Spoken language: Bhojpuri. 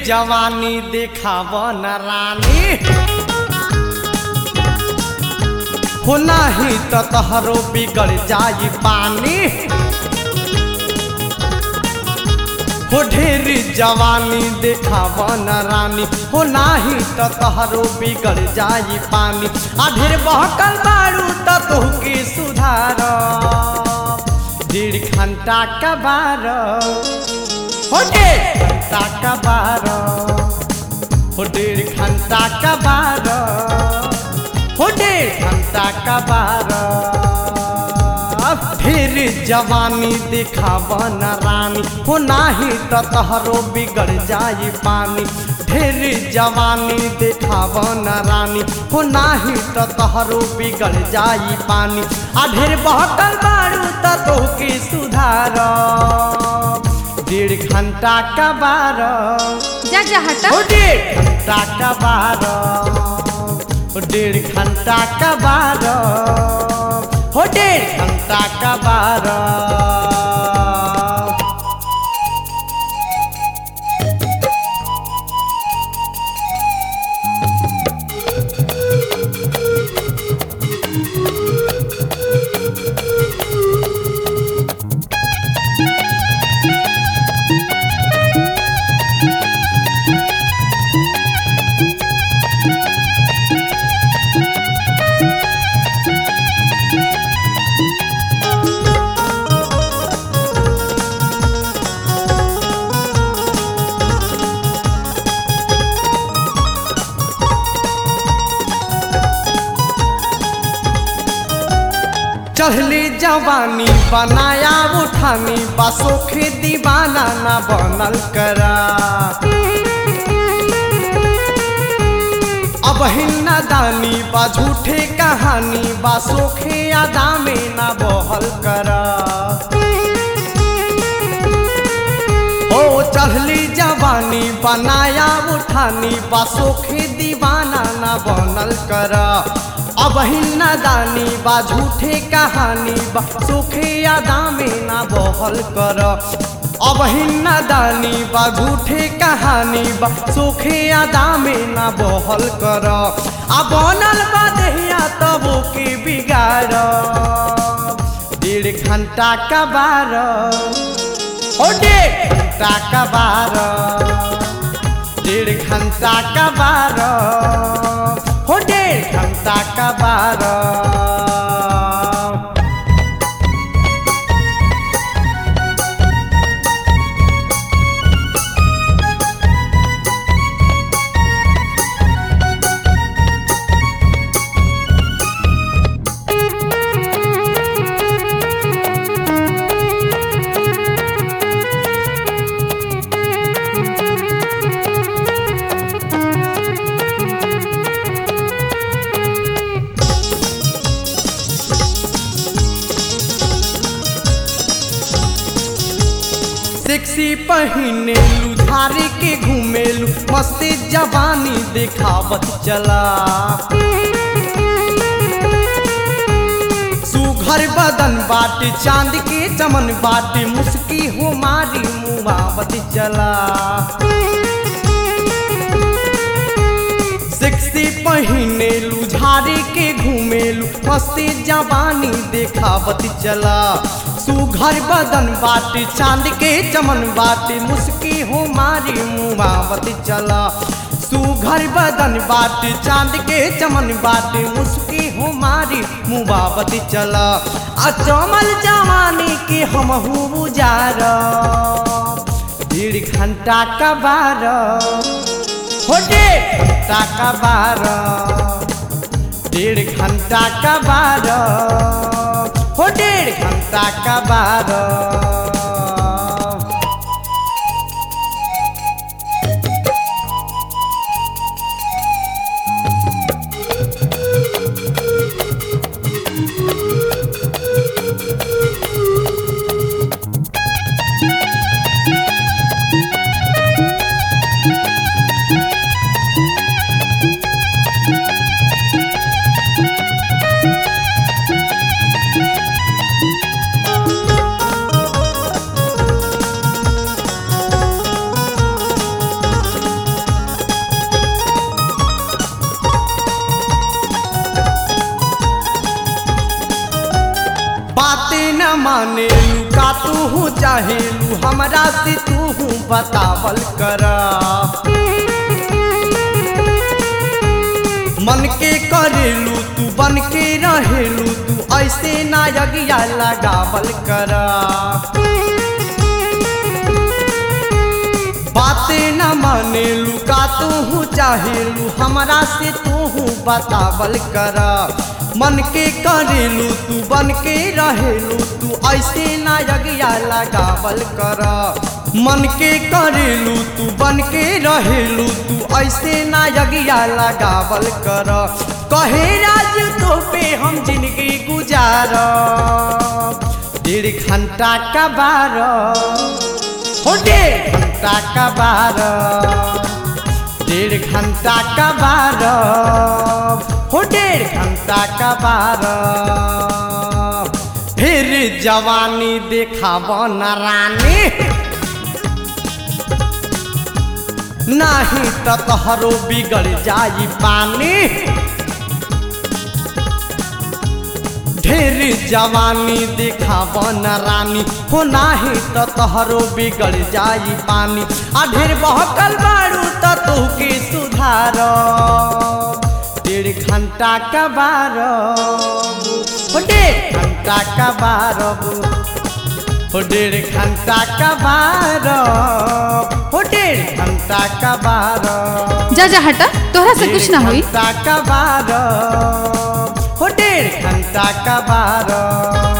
जवानी देखाव न रानी हो नाही त तहरो बिगड़ जाई पानी हो ढेर जवानी देखाव न रानी हो नाही त तहरो बिगड़ जाई पानी आ ढेर बहकल बारू त तोहके सुधार डेढ़ घंटा का बार हो डेढ़ घंटा का बार हो डेढ़ घंटा का बार हो डेढ़ घंटा का बार फिर जवानी दिखाव न रानी हो नाही त तहरो बिगड़ जाई पानी ढेर जवानी दिखाव न रानी हो नाही त तहरो बिगड़ जाई पानी आ ढेर बहकल बारू त तोहके सुधार डेढ़ घंटा का बार जा जा हटा हो डेढ़ घंटा का बार हो डेढ़ घंटा का बार हो डेढ़ घंटा का बार चढ़ली जवानी बनाया उठानी बसोखे दीवाना ना बनल करा अब हिन्ना दानी बा झूठे कहानी बा सोखे अदा में ना बहल करा ओ चढ़ली जवानी बनाया उठानी बा सोखे दीवाना ना बनल करा अब हिन्ना दानी बा झूठे कहानी बा सोखे अदा में ना बहल कर अब हिन्ना दानी बा झूठे कहानी बा सोखे अदा में ना बहल कर आ बनल बा देहिया तब के बिगाड़ डेढ़ घंटा का बार ओ डेढ़ घंटा का बार डेढ़ घंटा का बार हो डेढ़ घंटा का बार सेक्सी पहिनेलू झारे के घूमेलू मस्ती जवानी देखावत चला सुघर बदन बाटे चांद के चमन बाटे मुस्की हो मारी मुहावत चला सेक्सी पहिनेलू झारे के घूमेलू मस्ती जवानी देखावत चला सुघर बदन बाटे चांद के चमन बाटे मुस्की हो मारी मुहावत चला सुघर बदन बाटे चांद के चमन बाटे मुस्की हो मारी मुबावत चला आ चमल जवानी के हम बुजार डेढ़ घंटा का बार हो डेढ़ घंटा का बार डेढ़ घंटा का बार हो डेढ़ घंटा का बार माने का तू हूँ चाहेलू हमरा से तू हूँ बतावल कर मन के करेलू तू बन के रहेलू तू ऐसे ना यगिया लगावल कर बातें न मानेलू का तू हूँ चाहेलू हमरा से तू हूँ बतावल कर मन के करेलू तू बन के रहेलू तू ऐसे ना यगिया लगावल कर मन के करेलू तू बन के रहेलू तू ऐसे ना यगिया लगावल कर कहे राज तो पे हम जिंदगी गुजार डेढ़ घंटा का बारह हो डेढ़ घंटा का बारह डेढ़ घंटा का बारह हो डेढ़ घंटा का बारह फिर जवानी देखाब न रानी नाही त तोहरो बिगड़ जाई पानी ढेर जवानी देखाब न रानी हो नाही त तोहरो बिगड़ जाई पानी आ ढेर बहकल बारू त तू के सुधार डेढ़ घंटा का बारह हो डेढ़ घंटा का बारह हो डेढ़ घंटा का बारह हो डेढ़ घंटा का बारह जा जा हटा तोहरा से कुछ ना डेढ़ होई घंटा का बारह हो डेढ़ घंटा का बारह